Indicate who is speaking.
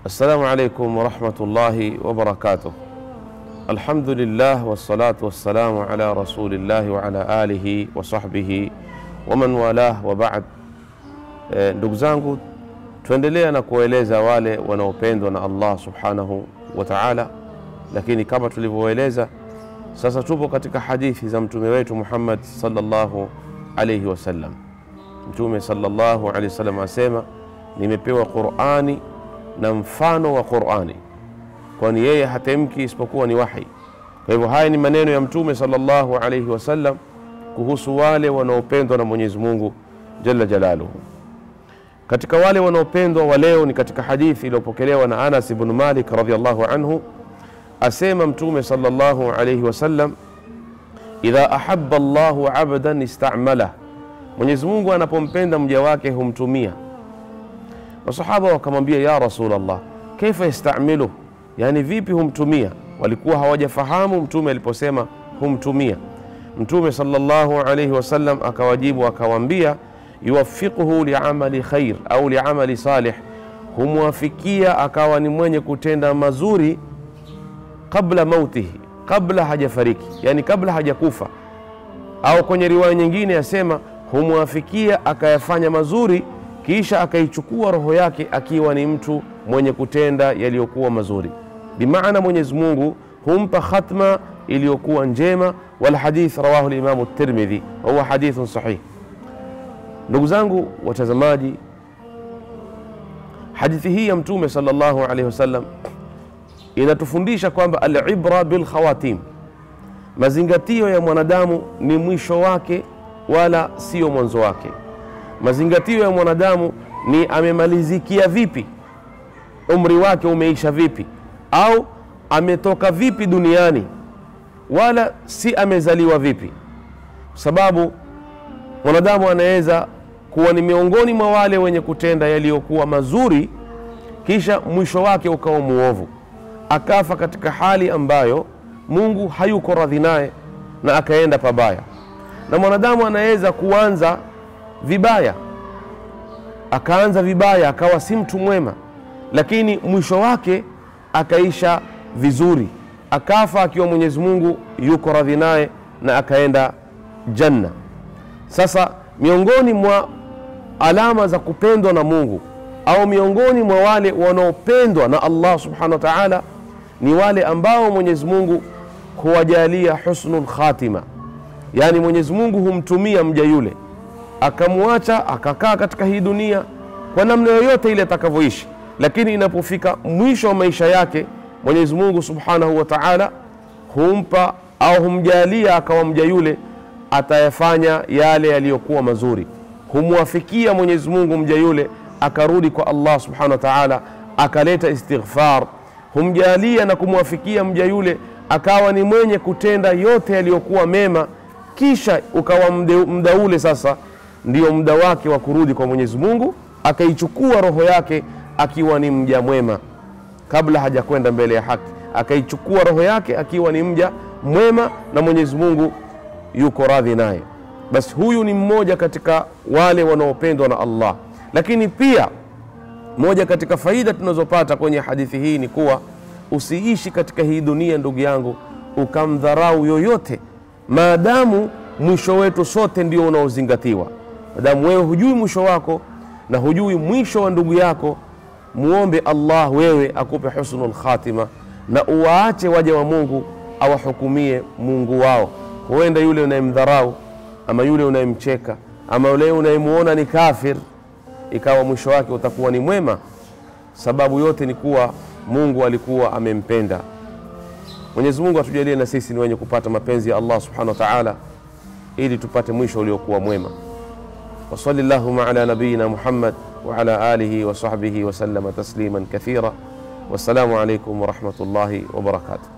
Speaker 1: Assalamu alaikum warahmatullahi wabarakatuh. Alhamdulillah wassalatu wassalamu ala rasulillahi wa ala alihi wa sahbihi wa man walah wa ba'd. E, ndugu zangu, tuendelea na kuwaeleza wale wanaopendwa na Allah subhanahu wa ta'ala, lakini kama tulivyoeleza sasa, tupo katika hadithi za mtume wetu Muhammad sallallahu alayhi wasallam. Mtume sallallahu alayhi wasallam asema, nimepewa Qur'ani na mfano wa Qur'ani, kwani yeye hatemki isipokuwa ni wahi. Kwa hivyo haya ni maneno ya mtume sallallahu alayhi wasallam kuhusu wale wanaopendwa na Mwenyezi Mungu jalla jalaluhu. Katika wale wanaopendwa wa leo ni katika hadithi iliyopokelewa na Anas ibn Malik radhiyallahu anhu, asema mtume sallallahu alayhi wasallam, idha ahabba Allahu abdan istamalah, Mwenyezi Mungu anapompenda mja wake humtumia Masahaba wakamwambia ya Rasulullah, kaifa yastamiluh, yani vipi humtumia? Walikuwa hawajafahamu mtume aliposema humtumia. Mtume sallallahu alayhi wasallam akawajibu akawaambia, yuwafiquhu liamali khair au liamali salih, humwafikia akawa ni mwenye kutenda mazuri qabla mautihi, kabla hajafariki, yani kabla hajakufa. Au kwenye riwaya nyingine yasema humwafikia akayafanya mazuri kisha akaichukua roho yake akiwa ni mtu mwenye kutenda yaliyokuwa mazuri. Bimaana Mwenyezi Mungu humpa khatma iliyokuwa njema. Wal hadith rawahu limamu Tirmidhi wa huwa hadithun sahih. Ndugu zangu watazamaji, hadithi hii ya Mtume sallallahu alaihi wasallam inatufundisha kwamba alibra bil khawatim, mazingatio ya mwanadamu ni mwisho wake wala sio mwanzo wake mazingatio ya mwanadamu ni amemalizikia vipi, umri wake umeisha vipi, au ametoka vipi duniani, wala si amezaliwa vipi, kwa sababu mwanadamu anaweza kuwa ni miongoni mwa wale wenye kutenda yaliyokuwa mazuri, kisha mwisho wake ukawa muovu, akafa katika hali ambayo Mungu hayuko radhi naye na akaenda pabaya, na mwanadamu anaweza kuanza vibaya akaanza vibaya akawa si mtu mwema, lakini mwisho wake akaisha vizuri, akafa akiwa Mwenyezi Mungu yuko radhi naye na akaenda janna. Sasa miongoni mwa alama za kupendwa na Mungu au miongoni mwa wale wanaopendwa na Allah subhanahu wa ta'ala ni wale ambao Mwenyezi Mungu huwajalia husnul khatima, yaani Mwenyezi Mungu humtumia mja yule akamwacha akakaa katika hii dunia kwa namna yoyote ile atakavyoishi, lakini inapofika mwisho wa maisha yake Mwenyezi Mungu Subhanahu wa Ta'ala humpa au humjalia akawa mja yule atayafanya yale yaliyokuwa mazuri, humwafikia Mwenyezi Mungu mja yule akarudi kwa Allah Subhanahu wa Ta'ala akaleta istighfar, humjalia na kumwafikia mja yule akawa ni mwenye kutenda yote yaliyokuwa mema, kisha ukawa muda ule sasa ndio muda wake wa kurudi kwa Mwenyezi Mungu, akaichukua roho yake akiwa ni mja mwema, kabla hajakwenda mbele ya haki, akaichukua roho yake akiwa ni mja mwema na Mwenyezi Mungu yuko radhi naye. Basi huyu ni mmoja katika wale wanaopendwa na Allah. Lakini pia moja katika faida tunazopata kwenye hadithi hii ni kuwa usiishi katika hii dunia, ndugu yangu, ukamdharau yoyote, maadamu mwisho wetu sote ndio unaozingatiwa madamu wewe hujui mwisho wako na hujui mwisho wa ndugu yako, muombe Allah wewe akupe husnul khatima, na uwaache waja wa Mungu awahukumie Mungu wao. Huenda yule unayemdharau ama yule unayemcheka ama yule unayemuona ni kafir, ikawa mwisho wake utakuwa ni mwema. Sababu yote ni kuwa Mungu alikuwa amempenda. Mwenyezi Mungu atujalie na sisi ni wenye kupata mapenzi ya Allah subhanahu wa ta'ala, ili tupate mwisho uliokuwa mwema. وصل اللهم على نبينا محمد وعلى آله وصحبه وسلم تسليما كثيرا والسلام عليكم ورحمة الله وبركاته